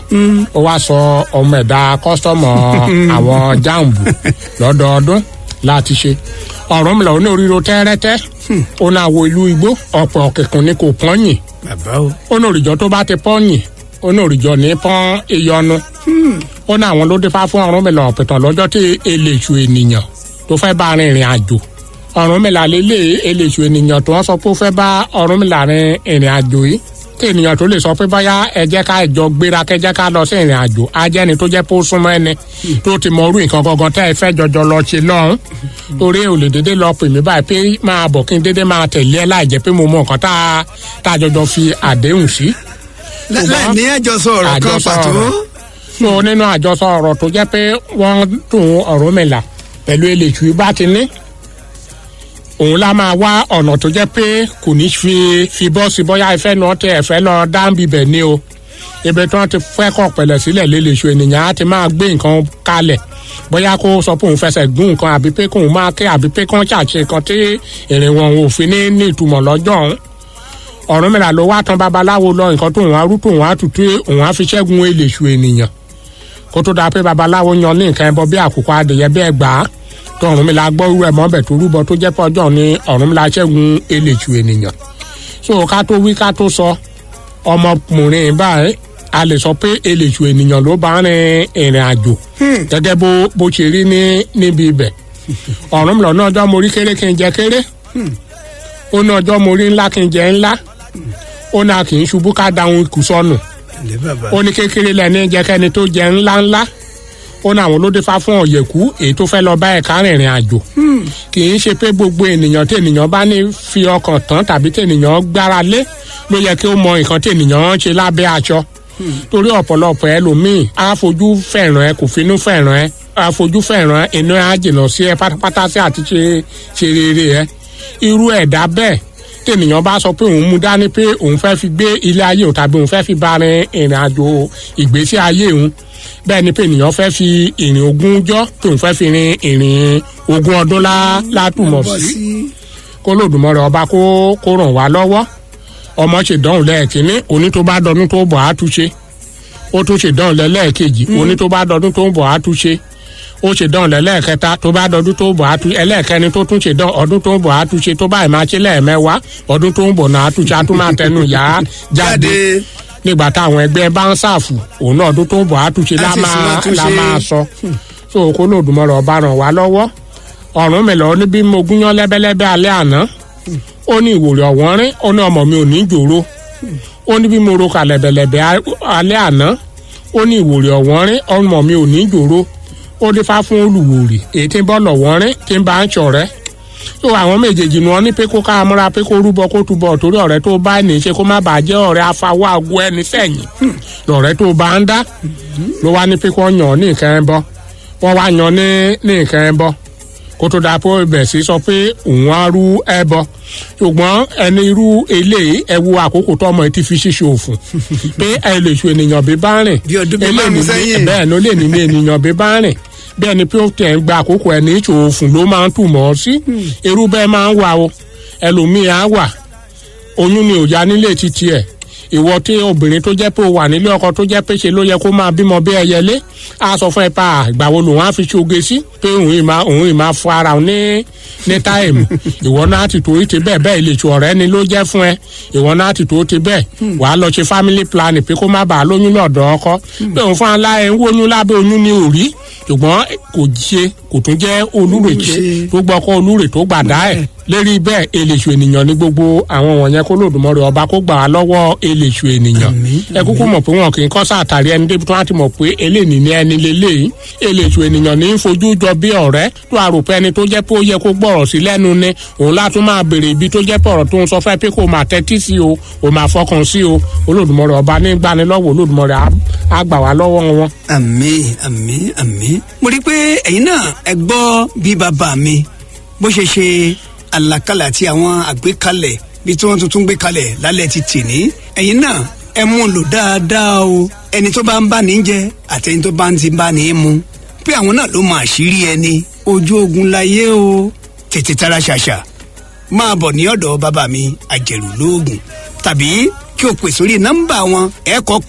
ó wá sọ ọmọ ẹ̀dá kọ́sítọ́mù àwọn jáàmù lọ́dọọdún láti ṣe ọ̀rọ̀ mi lọ ní oríro tẹ́rẹ́tẹ́ ó náà wo ìlú igbó ọ̀pọ̀ kìkùn ni kò pọ́nyìn bàbá o. ó ní òrìjọ tó bá ti pọ́nyìn ó ní òrìjọ ní pọ́n ìyọnu ó ní àwọn ló dé fá fún ọ̀run mi lọ pẹ̀tàn lọ́jọ́ tí eléṣù ènìyàn tó fẹ́ bá rin ìrìn àjò Ọ̀rúnmìlà lélẹ̀ eléṣù ènìyàn tó wọ́n sọ pé ó fẹ́ bá Ọ̀rúnmìlà rin ìrìn àjò yìí kí ènìyàn tó lè sọ pé báyà ẹ jẹ́ ká ìjọ gbéra kẹ́ jẹ́ ká lọ sí ìrìn àjò ajẹ́ni tó jẹ́ pé ó súnmọ́ ẹni tó ti mọ orú nǹkan gangan tẹ́ ẹ fẹ́ jọjọ lọ ṣe lọ́hùn torí ò lè dédé lọ pè mí báyìí pé máa bọ̀ kí n dédé máa tẹ̀lé ẹ láì jẹ́ pé mo mọ nǹkan tá a tá a jọjọ fi àdéhùn sí. láì ní àjọsọ ọ̀rọ̀ kan Àjọsọ pàtó. ọ̀rọ̀. so nínú àjọsọ ọ̀rọ̀ tó jẹ́ pé wọ́n dùn Ọ̀rúnmìlà pẹ̀lú eléṣù bá ti ní òun la máa wá ọ̀nà tó jẹ́ pé kò ní fi fi bọ́ sí bóyá ìfẹ́ náà tẹ ẹ̀fẹ́ lọ dáńbì bẹ̀ ni o ibi tí wọ́n ti fẹ́ kọ̀ pẹ̀lẹ̀ sílẹ̀ léléṣu ènìyàn á ti máa gbé nǹkan kalẹ̀ bóyá kó sọ pé òun fẹsẹ̀ gún nǹkan àbí pé kóun máa ké àbí pé kán ṣàṣe nǹkan tí ìrìn wọn ò fi ní ní ìtumọ̀ lọ́jọ́ ọ̀hún Ọ̀rúnmìlà ló wá tán babaláwo lọ nǹkan tóun á rú tóun á tutù òun á fi ṣẹ́gun eléṣu ènìyàn kó tó dáa pé babaláwo yan ní nǹkan ẹbọ bí àkùkọ adìyẹ bí ẹgbàá tó Ọ̀rúnmìlà gbọ́ irú ẹ̀ mọ́bẹ̀ tó rúbọ tó jẹ́ pé ọjọ́ ní Ọ̀rúnmìlà ṣẹ́gun eléṣù ènìyàn so ká tó wí ká tó sọ ọmọkùnrin báyìí a lè sọ pé eléṣù ènìyàn ló bá rin ìrìn àjò gẹ́gẹ́ bó bó ṣe rí ní níbi ibẹ̀ Ọ̀rúnmìlà ní ọjọ́ mo rí kéré kí n jẹ kéré ó ní ọjọ́ mo rí ńlá kí n jẹ ńlá ó ní a kì í ṣubú ká dáhùn ikú sọnù ilé bàbá. ó ní kékeré lẹni jẹkẹni tó jẹ ńláńlá ó ní àwọn olóde fá fún ọ̀yẹ̀kú èyí tó fẹ́ lọ bá ẹ̀ka rìnrìn àjò kì í ṣe pé gbogbo ènìyàn tí ènìyàn bá ní fi ọkàn tán tàbí tí ènìyàn gbára lé ló yẹ kí ó mọ nǹkan tí ènìyàn ń ṣe lábẹ́ aṣọ torí ọ̀pọ̀lọpọ̀ ẹlòmíì á fojú fẹ̀ràn ẹ kò finú fẹ̀ràn ẹ á fojú fẹ̀ràn ẹ inú ẹ á jìnnà sí ẹ pátápátá sí àti ṣe ṣe rere ẹ irú ẹ̀dá bẹ́ẹ̀ tènìyàn bá sọ pé òun mú dání pé òun fẹ́ fi gbé ilé ayé òun tàbí òun fẹ́ fi bá rin ìrìn àjò ìgbésí ayé òun bẹ́ẹ̀ ni pé ènìyàn fẹ́ fi ìrìn ogún jọ́ pé òun fẹ́ fi rin ìrìn ogún ọdún lá- látùmọ̀ bọ́ sí sí. kó lòdùmọ̀rẹ́ ọba kó kó ràn wá lọ́wọ́ ọmọ ṣèdánwò lẹ́ẹ̀kínní òní tó bá dọdún tó bọ̀ á túnṣe ó tún ṣèdánwò lẹ́ẹ̀kejì òní tó bá dọdún tó bọ̀ á túnṣe ó ṣèdánwò lẹ́ẹ̀kẹta tó bá dọdún tó bọ̀ á túnṣe ẹlẹ́ẹ̀kẹrin tó tún ṣèdánwò ọdún tó bọ̀ á túnṣe tó báyìí máa ṣe lẹ́ẹ̀mẹ́wàá ọdún tó ń bọ̀ náà á túnṣe á tún máa tẹnu yá jáde jáde. nígbà táwọn ẹgbẹ́ bá ń ṣàfù òun náà ọdún tó ń bọ̀ á túnṣe lá Á sì máa sì máa lá túnṣe. máa sọ so kó lòdùmọ̀rẹ́ ọba ràn wá lọ́wọ́ ọ̀run mi lọ ní bí mo gúnyán lẹ́bẹ́lẹ́bẹ́ alẹ́ àná ó ní ìwòrì ọ̀wọ́nrín ó ní ọmọ mi ò ní jòrò ó ní bí mo ro kà lẹ́bẹ̀lẹ́bẹ́ a- alẹ́ àná ó ní ìwòrì ọ̀wọ́nrín ọmọ mi ò ní jòrò ó dífá fún olùwòrì èyí tí ń bọ́ lọ̀wọ́nrín tí ń bá ń ṣọ̀rẹ́ tó àwọn méjèèjì ni wọn ní pé kó ká múra pé kó rúbọ kó túbọ̀ torí ọ̀rẹ́ tó bá ní í ṣe kó má bàa jẹ́ ọ̀rẹ́ afawọ́ àgọ́ ẹni sẹ́yìn lọ̀rẹ́ tó bá ń dá ló wá ní pé kó yàn ọ́ ní nǹkan ẹ̀ bọ́ wọ́n wá yan ní ní nǹkan ẹ̀ bọ́ kó tó dáa pé ibẹ̀ sí sọ pé òun á rú ẹbọ ṣùgbọ́n ẹni irú eléyìí ẹ wo àkókò tó ọmọ yìí ti fi ṣíṣe òfun pé ẹ lè ṣu ènìyàn bí bá rìn Bí ọdún bíi eléyìí márùn-ún ní- sẹ́yìn. bẹ́ẹ̀ ló lè ní ní ènìyàn bí bá rìn bẹ́ẹ̀ ni pé ó tẹ̀ ń gba àkókò ẹni ìṣò òfun ló máa ń tù mọ́ ọ sí irú bẹ́ẹ̀ máa ń wà o ẹlòmíì á wà oyún ni ò ya nílé títí ẹ̀ ìwọ tí obìnrin tó jẹ́ pé o wà nílé ọkọ tó jẹ́ pé ṣe ló yẹ kó máa bímọ bí ẹyẹlé á sọ fún ẹ pa ìgbà wo lòun á fi ṣoge sí pé òun ì máa òun ì máa fọ ara òun ní ní táìmù ìwọ náà ti tó ti bẹ́ẹ̀ bẹ́ẹ̀ ìlẹ̀tù ọ̀rẹ́ ni ló jẹ́ fún ẹ ìwọ náà ti tó ti bẹ́ẹ̀ wàá lọ ṣe family planning pé kó má bàa lóyún lọ́dọ̀ ọkọ pé òun fún aláẹ ń wóyún lábẹ́ oyún ní òrí ṣùgbọ́n kò ṣe kò tún jẹ́ olúrèké Olùṣe. tó gbọ́kọ́ olúrè tó gbàdá ẹ̀ lérí bẹ́ẹ̀ eléṣù ènìyàn ní gbogbo àwọn wọ̀nyẹn kó lòdùmọ̀rẹ́ ọba kó gbà á lọ́wọ́ eléṣù ènìyàn ẹ kúkú mọ̀ pé wọn kì í kọ́ sàtàrí ẹni débi tó wá ti mọ̀ pé eléyìí ní ẹni lélẹ́yìí eléṣù ènìyàn ní í fojú jọ bí ọ̀rẹ́ tó àròpẹ́ ẹni tó jẹ́ pé ó yẹ kó gbọ́rọ̀ sí lẹ́nu ni òun látún máa béèrè ibi tó jẹ́ pé ọ̀rọ̀ tó ń sọ fẹ́ pé kó máa tẹ́tí sí o ò máa fọkàn sí o olódùmọ̀rẹ́ ọba ní gbanilọ́wọ́ olódùmọ̀rẹ́ á- á gbà wá lọ́wọ́ wọn. àmín àmín àmín. mo rí i pé ẹ̀yin náà ẹ gbọ́ bí bàbá mi bó ṣe ṣe àlàkalẹ̀ àti àwọn àgbékalẹ̀ bí tí wọ́n tuntun gbé kalẹ̀ lálẹ́ ti tì ní. ẹ̀yin náà ẹ mú un lò dáadáa o ẹni tó bá ń bá ní jẹ àti ẹni tó bá ń ti bá ní mu pé àwọn náà ló mọ àṣírí ẹni ojú ogun láyé o tètè tara ṣàṣà máa bọ̀ ní ọ̀dọ̀ bàbá mi àjẹrù lóògùn tàbí kí o pè sórí nọ́mbà wọn ẹ̀ kọ́